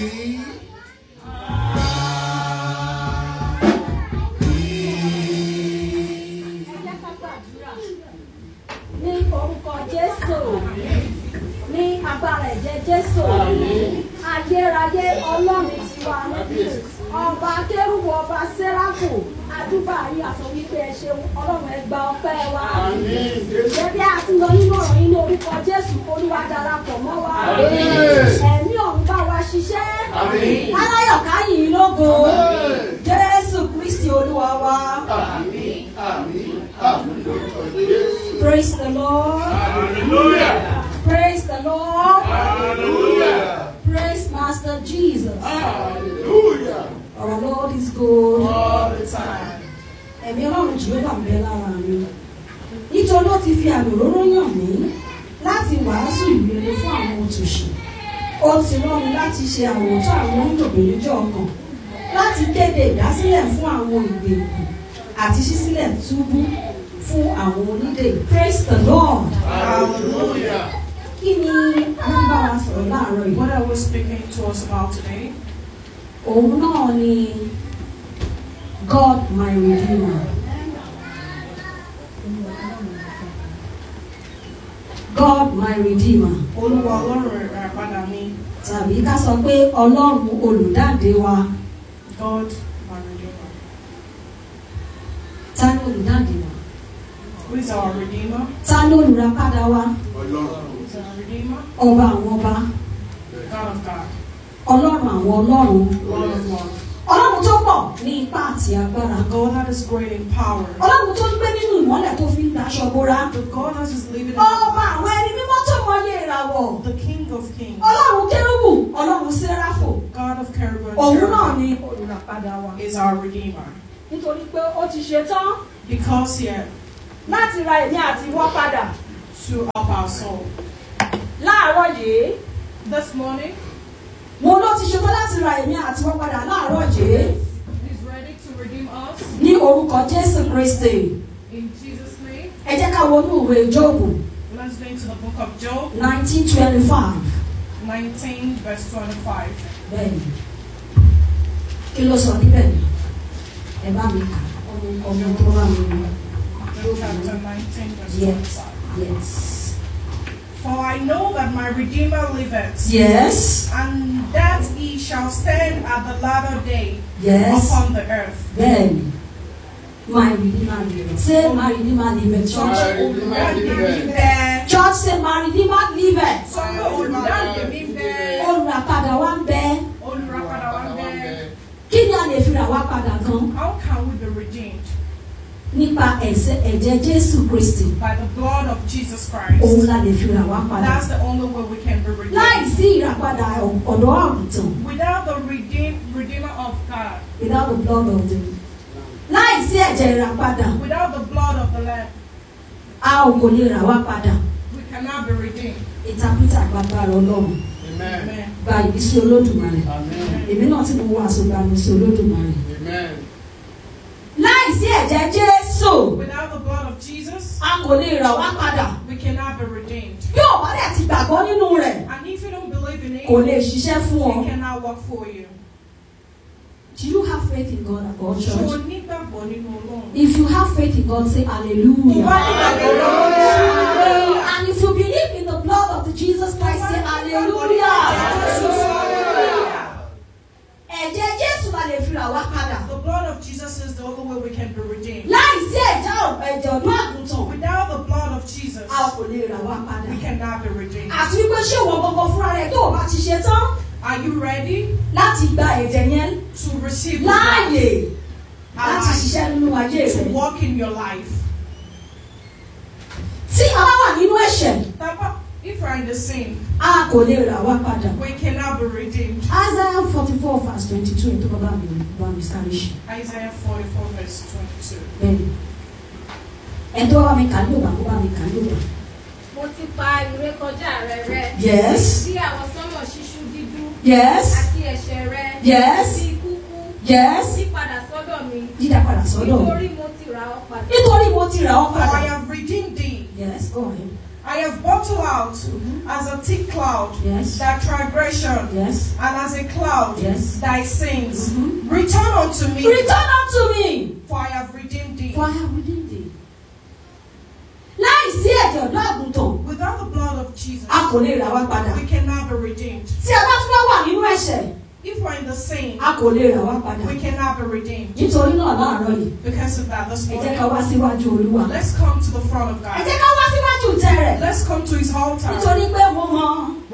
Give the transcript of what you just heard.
ní orúkọ jésù ní agbára ẹ̀jẹ̀ jésù ayérayé ọlọ́run tiwa ọba kérúbù ọba sẹ́ráfù àdúgbò ayé àsọ wípé ẹ ṣeun ọlọ́run ẹ gba ọpẹ́ wa ṣebí a ti lọ nínú ọ̀rọ̀ yín ní orúkọ jésù olúwa darapọ̀ mọ́ wa ẹ̀mí ọ̀run bá wa ṣiṣẹ́ aláyọ̀ káyìn lógo jésù kristi olúwa wa. Praise the Lord. Hallelujah. Praise the Lord. Hallelujah. Praise Master Jesus. Hallelujah. Our Lord is good. All the time. Ẹ̀mí ọlọ́run jìhóbà ń bẹ lára mi. Nítorí ó ti fi àmì òróró yàn mí láti wàásù ìrere fún àwọn òtòṣì. Ó ti rán mi láti ṣe àwòtán àwọn onídòbìnrin ọkàn láti kéde ìdásílẹ̀ fún àwọn ìgbèkùn àti ṣísílẹ̀ túbú fún àwọn onídè. Praise the Lord. Hallelujah. Kí ni alábá wa sọ̀rọ̀ láàárọ̀ yìí? What are we speaking to us about today? Òun náà ni God my Redeemer. God my Redeemer. Olúwa Ọlọ́run rẹ̀ padà mi. Tàbí ká sọ pé Ọlọ́run olùdáǹdè wa. God my Redeemer. Ta ni olùdáǹdè wa? Who is our Redeemer? Ta ni olùràpadà wa? Ọlọ́run. Who is our Redeemer? Ọba àwọn ọba. God of God. Ọlọ́run àwọn ọlọ́run. Lord of Lords. Ọlọ́run tó pọ̀ ní ipá àti agbára. God that is great in power. Ọlọ́run tó ń gbé nínú ìmọ́lẹ̀ tó fi ń daṣọ bóra. The God that is living in Ọba àwọn ẹni mímọ́ tó mọyé ìràwọ̀. the King of Kings. Ọlọ́run kérúbù, Ọlọ́run sẹ́ráfò. God of cherubim and Òun náà cherubim ni olùràpadà wa. is our Redeemer. Nítorí pé ó ti ṣe tán Because he had láti ra èmi àti wọ́n padà. to up our soul. Láàárọ̀ yìí, This morning, mo ló ti ṣe tán láti ra èmi àti wọ́n padà láàárọ̀ yìí. He's ready to redeem us Ní orúkọ Jésù Kristi. in Jesus' name. Ẹ jẹ́ ká wọnú ìwé Jóòbù let's go into the book of Job, nineteen twenty five. 19, verse 25. Bẹ́ẹ̀ni, kí ló sọ níbẹ̀? Ẹ bá mi kà ọmọ ọmọ tó bá mi rí. Job chapter 19, verse Yes. 25. Yes. For I know that my Redeemer liveth, Yes. and that he shall stand at the latter day Yes. upon the earth. Bẹ́ẹ̀ni, my redeemer liveth. Say my redeemer liveth church. My Redeemer liveth. Bẹ́ẹ̀ Church say my redeemer liveth. sọ pé olùdáǹdè mi bẹ́ẹ̀, Olùràpadà wa ń bẹ. olùràpadà wa bẹ́ẹ̀. Kí ni a lè fi rà wá padà gan? How can we be redeemed? Nípa ẹ̀sẹ̀ ẹ̀jẹ̀ Jésù Kristi. By the blood of Jesus Òun Christ. la lè fi rà wá padà. That's the only way we can be Láì redeemed. sí ìràpadà ọ̀dọ́ àgùntàn. Without the redeem, Redeemer of God, Without the blood of the. Láì sí ẹ̀jẹ̀ ìràpadà. without the blood of the Lamb, A ò kò lè rà wá padà. we cannot be redeemed. Ìtàpítà gbàgbára Ọlọ́run. Amen. Amen. Gba ìbísí Olódùmarè. Amen. Èmi náà tí mo wá aṣọ gba ìbísí Olódùmarè. Amen. Láì sí ẹ̀jẹ̀ Jésù. Without the blood of Jesus, A kò lè rà wá padà. we cannot be redeemed. Bí o bá dẹ̀ ti gbàgbọ́ nínú rẹ̀, And if you don't believe in it, kò lè ṣiṣẹ́ fún ọ. He cannot work for you. Do you have faith in God or Ṣé o church? nígbàgbọ́ nínú Ọlọ́run? If you have faith in God, say Tó bá hallelujah. nígbàgbọ́ lọ́wọ́ And if you believe in the blood of the Jesus Christ, say hallelujah. Ẹ̀jẹ̀ Jésù la lè fi rà wá padà. The blood of Jesus is the only way we can be redeemed. Láì sí ẹ̀jẹ̀ ọ̀- ẹ̀jẹ̀ ọ̀dọ́ àgùntàn, Without the blood of Jesus, a kò lè rà wá padà. we cannot be redeemed. Àti wípé ṣé ìwọ gbogbo fúnra rẹ̀ tó o bá ti ṣe tán Are you ready láti gba ẹ̀jẹ̀ yẹn to receive the blood? láàyè láti Alive. ṣiṣẹ́ nínú ayé To rẹ̀? walk in your life. Tí a bá wà nínú ẹ̀ṣẹ̀, Tapa, If we're in the sin, a kò lè rà wá padà. we cannot be redeemed. Isaiah forty four verse twenty two ètò bàbá mi bá mi sáré ṣe. Isaiah 44, verse 22. Bẹ́ẹ̀ni, ẹ̀dọ́ bá mi kà ní òbá kó bá mi kà ní òbá. Mo ti pa ìrékọjá rẹ rẹ́. Yes, Sí àwọn sánmọ̀ ṣíṣú dídú. yes, Àti ẹ̀ṣẹ̀ rẹ. Yes. Sí kúkú. yes. Sí padà sọ́dọ̀ mi. Dídá padà sọ́dọ̀. Nítorí mo ti rà ọ́ padà. Nítorí mo ti rà ọ́ For I padà. have redeemed thee. Yes, go ahead. I I have bottled out as a thick cloud Yes. thy transgression, Yes. and as a cloud Yes. thy sins. Mhm. Return unto me, Return unto me. for I have redeemed thee. For I have redeemed thee. Láì sí ẹ̀jẹ̀ ọ̀dọ́ àgùntàn, Without the blood of Jesus, a kò lè rà wá padà. we cannot be redeemed. Tí a bá tún wá wà nínú ẹ̀ṣẹ̀, If we're in the sin, a kò lè rà wá padà. we cannot be redeemed. Nítorí náà láàárọ̀ yìí, Because of that, this ẹ jẹ́ ká morning, wá síwájú Olúwa. let's come to the front of Ẹ God. jẹ́ ká wá síwájú ìtẹ́ rẹ̀. Let's come to his altar. Nítorí pé mo mọ